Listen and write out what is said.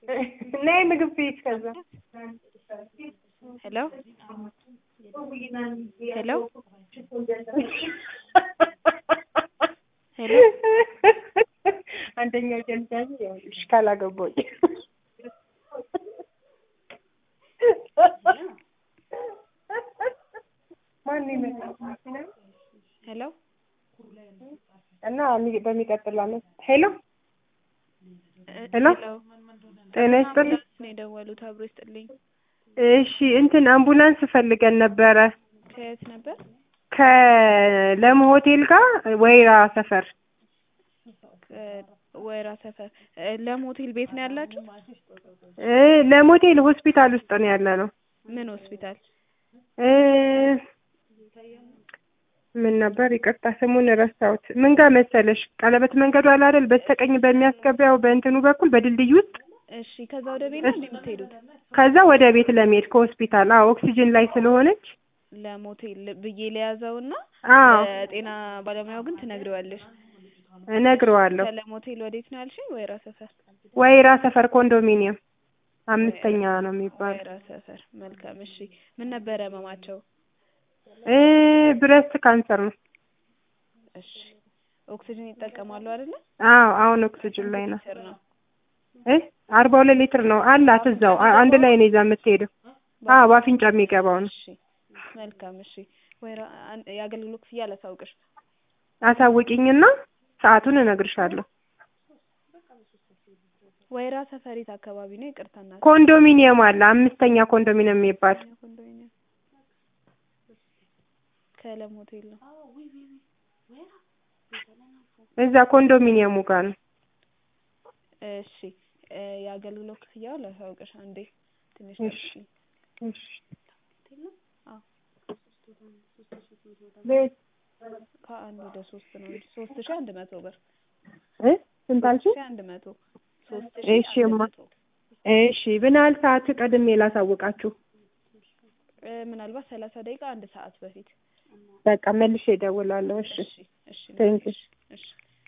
ነይ ምግብ ቤት ከዛ ሄሎ ሄሎ ሄሎ አንደኛው ጀልዳኝ ይኸውልሽ ካላገባኝ ማን ይመጣል ሄሎ እና በሚቀጥለው ዓመት ሄሎ እ- ሄሎ ጤና ይስጥልኝ ነው የደወሉት። አብሮ ይስጥልኝ። እሺ እንትን አምቡላንስ ፈልገን ነበረ ከየት ነበር? ከለም ሆቴል ጋር ወይራ ሰፈር ወይራ ሰፈር እ፣ ለም ሆቴል ቤት ነው ያላችሁ? እ ለም ሆቴል ሆስፒታል ውስጥ ነው ያለ ነው ምን ሆስፒታል? እ ምን ነበር ይቅርታ ስሙን ረሳሁት ምን ጋር መሰለሽ ቀለበት መንገዱ አለ አይደል በስተቀኝ በሚያስገባው በእንትኑ በኩል በድልድይ ውስጥ እሺ፣ ከዛ ወደ ቤት ነው እንዴ የምትሄዱት? ከዛ ወደ ቤት ለመሄድ ከሆስፒታል አዎ ኦክሲጅን ላይ ስለሆነች ለም ሆቴል ብዬ ለያዘውና አዎ ጤና ባለሙያው ግን ትነግሪዋለሽ። እነግረዋለሁ ከለም ሆቴል ወዴት ነው ያልሽኝ? ወይራ ሰፈር። ወይራ ሰፈር ኮንዶሚኒየም አምስተኛ ነው የሚባለው ወይራ ሰፈር። መልካም። እሺ፣ ምን ነበረ ህመማቸው? እ ብረስት ካንሰር ነው እሺ፣ ኦክሲጅን ይጠቀማሉ አይደለ? አዎ አሁን ኦክሲጅን ላይ ነው ሊትር ነው። እ አርባ ሁለት ሊትር ነው አላት እዛው አ- አንድ ላይ ነው ይዛ የምትሄደው አዎ በአፍንጫ የሚገባው ነው እሺ፣ መልካም። እሺ፣ ወይራ አን- የአገልግሎት ክፍያ አላሳውቅሽ። አሳውቂኝና ሰዓቱን እነግርሻለሁ ወይራ ሰፈሪት አካባቢ ነው። ይቅርታ እናት ኮንዶሚኒየም አለ አምስተኛ ኮንዶሚኒየም የሚባል ኮንዶሚኒየም ከለም ሆቴል ነው። እዛ ኮንዶሚኒየሙ ጋር ነው እሺ እ፣ የአገልግሎት ክፍያው ላሳውቅሽ አንዴ ትንሽ እሺ። ጠብቂኝ። እሺ አዎ ቤት ከአንድ ወደ ሶስት ነው እንጂ ሶስት ሺህ አንድ መቶ ብር እ ስንት አልሽኝ? ሺህ አንድ መቶ ሶስት እሺ ሺህ አንድ እማ። መቶ እሺ ምን ያህል ሰዓት ቀድሜ ላሳውቃችሁ? እ፣ ምናልባት ሰላሳ ደቂቃ አንድ ሰዓት በፊት በቃ መልሼ እደውላለሁ። እሺ እሺ እሺ ቴንክ ዩ። እሺ